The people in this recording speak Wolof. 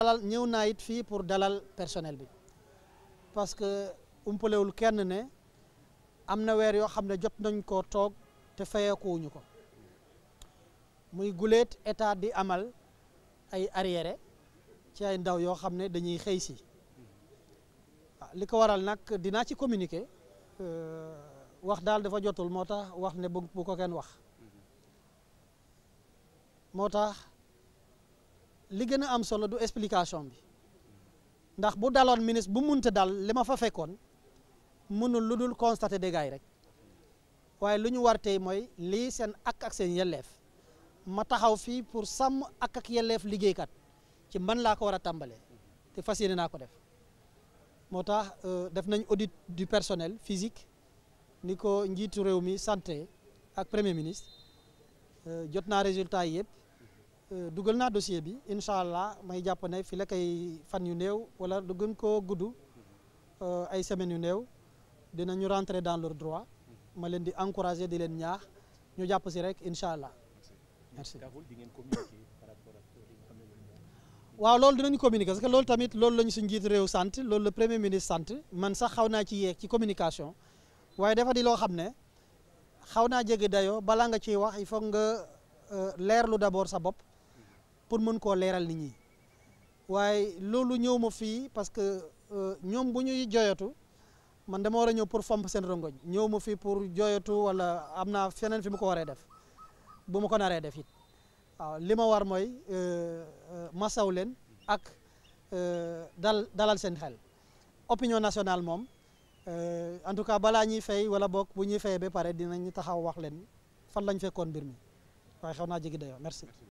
dalal ñëw naa it fii pour dalal personnel bi parce que umpalewul kenn ne am na weer yoo xam ne jot nañ koo toog te fayeekuwuñu ko muy guléet état di amal ay arriéré ci ay ndaw yoo xam ne dañuy xëy si waaw li ko waral nag dinaa ci communiquer wax daal dafa jotul moo tax wax ne bu bu ko kenn wax moo tax li gën a am solo du explication bi ndax bu daloon ministre bu munte dal li ma fa fekkoon mënul lu dul constater dégâts yi rek waaye lu ñu war tey mooy lii seen ak ak seen yelleef ma taxaw fii pour sàmm ak ak yelleef liggéeykat ci man laa ko war a tàmbalee te fas yéene naa ko def moo tax def nañ audit du personnel physique ni ko njiitu réew mi santé ak premier ministre jot naa résultat yi yëpp dugal naa dossier bi incha allah may jàpp ne fi la kay fan yu néew wala du gën koo gudd ay semaines yu néew dinañu rentrer dans leur droit ma leen di encourager di leen ñaax ñu jàpp si rek incha allah merci. waaw loolu dinañu communiquer parce que loolu tamit loolu la ñu suñu njiitu réew sant loolu le premier ministre sant man sax xaw naa ci yeeg ci communication waaye dafa di loo xam ne xaw naa jege dayoo balaa nga ciy wax il faut nga leerlu d'abord sa bopp pour mën koo leeral nit ñi waaye loolu ñëw ma fii parce que ñoom bu ñuy joyatu man dama war a ñëw pour fomp seen rongoñ ñëw ma fii pour joyatu wala am naa feneen fi mu ko waree def bu ma ko naree def it waaw li ma war mooy masaw leen ak dal dalal seen xel opinion nationale moom en tout cas balaa ñuy fay wala boog bu ñuy fayee ba pare dinañ taxaw wax leen fan lañ fekkoon mbir mi waaye xaw naa jegi dayoo merci